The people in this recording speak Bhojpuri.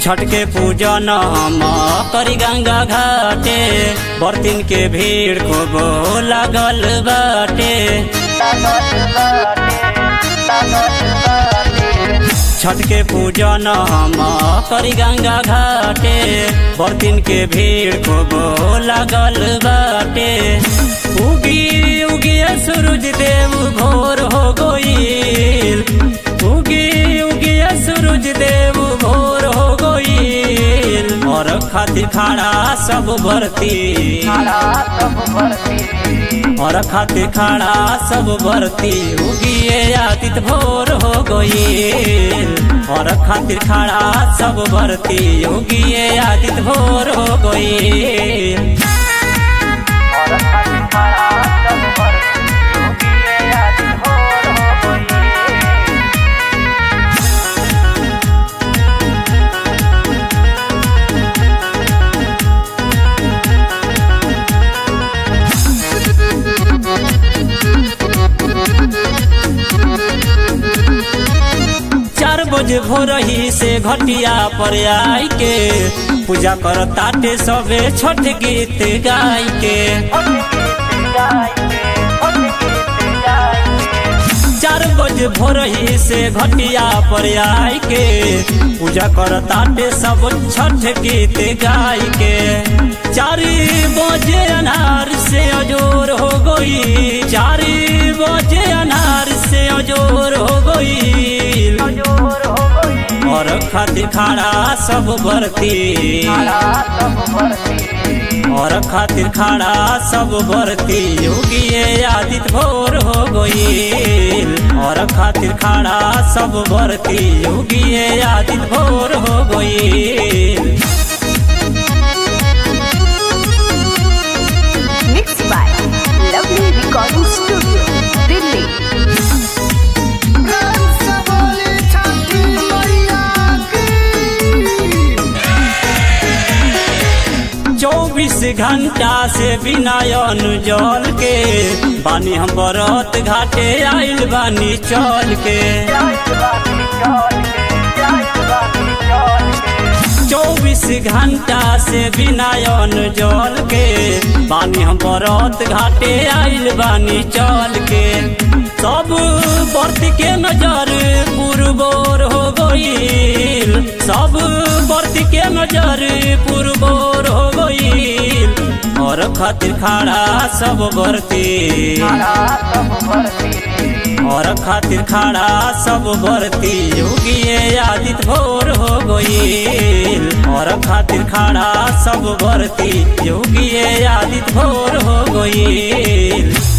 छठ के पूजन हम करी गंगा घाटे बर्तिन के भीड़ खूब लागल बाटे छठ के पूजन हम करी गंगा घाटे बर्तिन के भीड़ खूब लागल बाटे उगी उगी सूरज देव भोर हो गईल उगी उगी सूरज देव भोर हो गईल और खातिर खाड़ा सब भरती और खातिर खाड़ा सब भरती उगिए आदित भोर हो गईल और खातिर खाड़ा सब भरती उगिए आदित भोर हो गईल चार बजे भोरही से घटिया पर आई के पूजा कर ताटे सबे छठ गीत गाय के चार बजे भोरही से घटिया पर आई के पूजा कर ताटे सब छठ गीत गाय के चार बजे अनार से अजोर हो गई चार बजे अनार से अजोर हो गई और खातिर खाड़ा सब भरती और खातिर खाड़ा सब भरती योगिए आदित भोर हो गईल और खातिर खाड़ा सब भरती योगिए आदित भोर हो गईल Mixed by Lovely Recording Studio, Delhi. प्रेम से बोली छठी मैया की चौबीस घंटा से बिना जल के बानी हम बरत घाटे आइल बानी चल के चौबीस घंटा से बिना जल के बानी हम बरत घाटे आइल बानी चल के सब बर्त के नजर पुरबोर हो गईल सब बर्त के नजर पुरबोर हो गईल और खातिर खाड़ा सब बरती और खातिर खाड़ा सब भरती योगिए आदित भोर हो गईल और खातिर खाड़ा सब भरती योगिए आदित भोर हो गईल